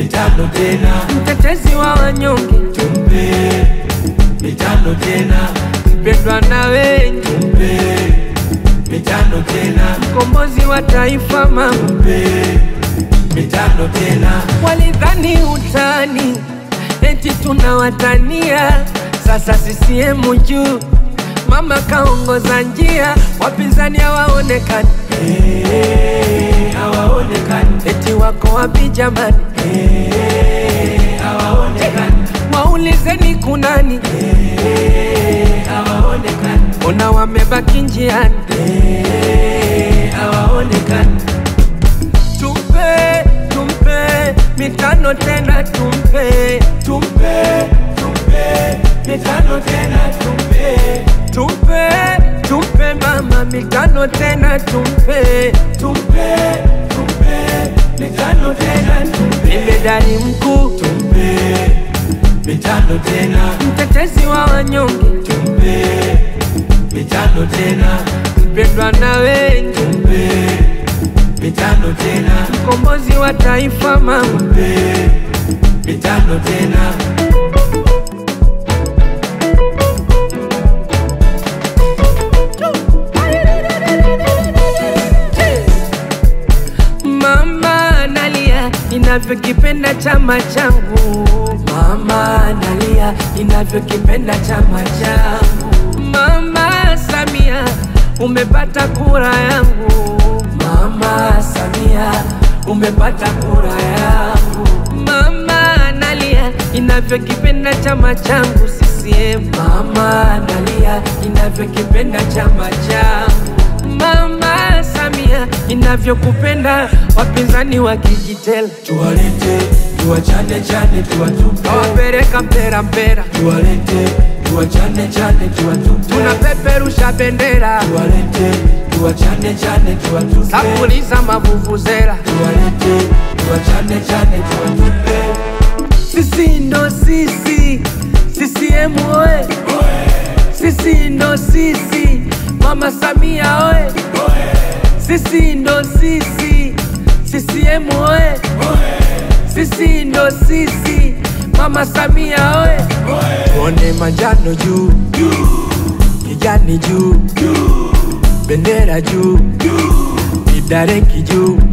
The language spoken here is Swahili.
mitano tena, mtetezi wa wanyonge, tumpe mitano tena, mpendwa na wengi, tumpe mitano tena, mkombozi wa taifa mama. tumpe mitano tena, Walidhani utani eti tunawatania, sasa CCM juu, mama kaongoza njia, wapinzani hawaonekani, Eh, hawaonekani, eti wako wapi jamani? Eh, hawaonekani, Waulizeni kunani, Eh, hawaonekani, ona wamebaki njiani. Eh, hawaonekani, Tumpe, tumpe mitano tena, tumpe, tumpe tumpe mitano tena, tumpe tumpe, tumpe mama mitano tena, tumpe, tumpe tumpe mitano tena, tumpe jemedari mkuu, tumpe mitano tena, mtetezi wa wanyonge, tumpe mitano tena, mpendwa na wengi, tumpe mitano tena, mkombozi wa taifa mama. tumpe mitano tena. Mama nalia ninavyokipenda chama changu, mama nalia ninavyokipenda chama changu. Mama Samia umepata kura yangu, mama Samia umepata kura yangu. Mama nalia ninavyokipenda chama changu CCM, mama nalia ninavyokipenda chama changu. Mama Samia inavyokupenda, wapinzani wakijitela Tuwalete, tuwachane chane, tuwatupe. awapeleka mpera mpera, Tuwalete, tuwachane chane, tuwatupe. tunapeperusha bendera Tuwalete, tuwachane chane, tuwatupe. sapuliza mavuvuzela. Tuwalete, tuwachane chane, tuwatupe. Sisi ndo sisi, CCM oye! Sisi ndo sisi, Mama Samia oye! Sisi ndo sisi, CCM oye! Sisi ndo sisi, Mama Samia oye! Tuone manjano juu, kijani juu, bendera juu, kidareki juu